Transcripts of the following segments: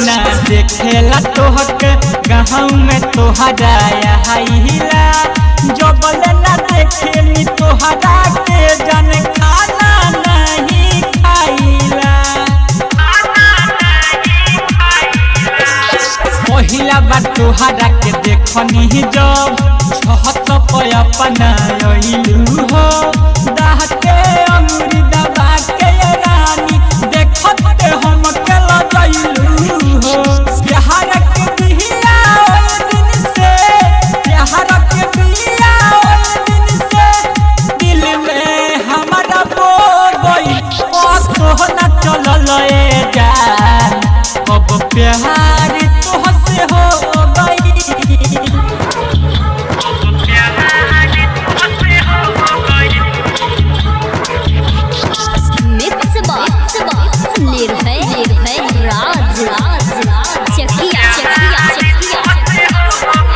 ना देखेला तोहके गाँव में तोहरा आइला जबल ना देखेली तोहरा के जन खाना नहीं खाइला पहिला बार तोहरा के देखनी जब छहत पे अपना अइलू हो दाहते अंगुरी दबा के ये रानी देखत के हम के लगैलू हो बिहार के बिहिया ओइ दिन से बिहार के बिहिया ओइ दिन से दिल में हमारा बो गई ओ सोहना चलल ए जान अब प्यार तोहसे हो गई मिक्स बॉक्स निर्भय निर्भय राज राज चकिया चकिया चकिया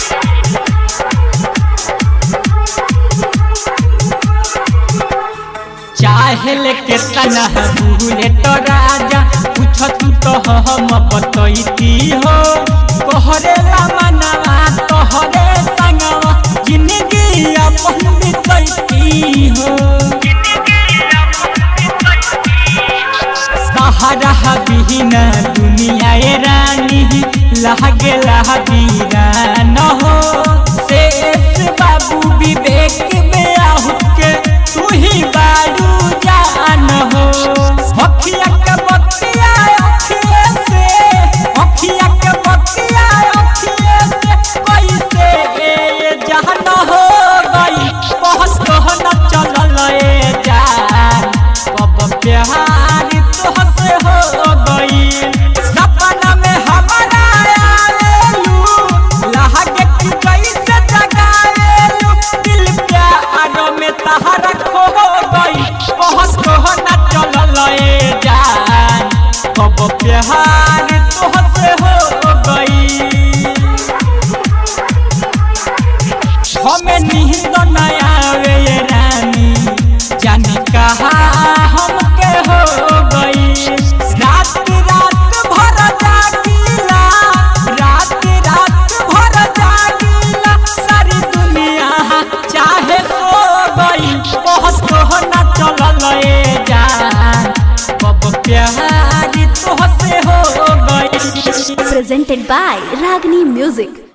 चाहे लेके तना भूले तो राजा पूछ तू तो हम बतैती हो कहरे ला मनवा तोहरे संगवा जिंदगी अपन बितैती हो सहारा बिहीन दुनिया ए रानी लागे लाबीरा न हो शेष बाबू विवेक में आहु के तू ही बारू जान हो अखिया के बतिया अखिए से अखिया के बतिया अखिए से कैसे ए जहन हो गई बहुत कहना चलल ए जान कब प्यार तोहसे हो गई सपना में हमारा आवेलू लहगे कि कैसे जगावेलू दिल प्यार में तहरा खो गई बहुत कहना चलल ए जान कब प्यार तोहसे हो गई हमें नींद न आवे ये रानी जाने कहा हमके हो गई रात रात भर जागीला रात रात भर जागीला सारी दुनिया चाहे सो गई बहुत कहना चलल ए जान कब प्यार तोहसे हो गई presented by Ragini Music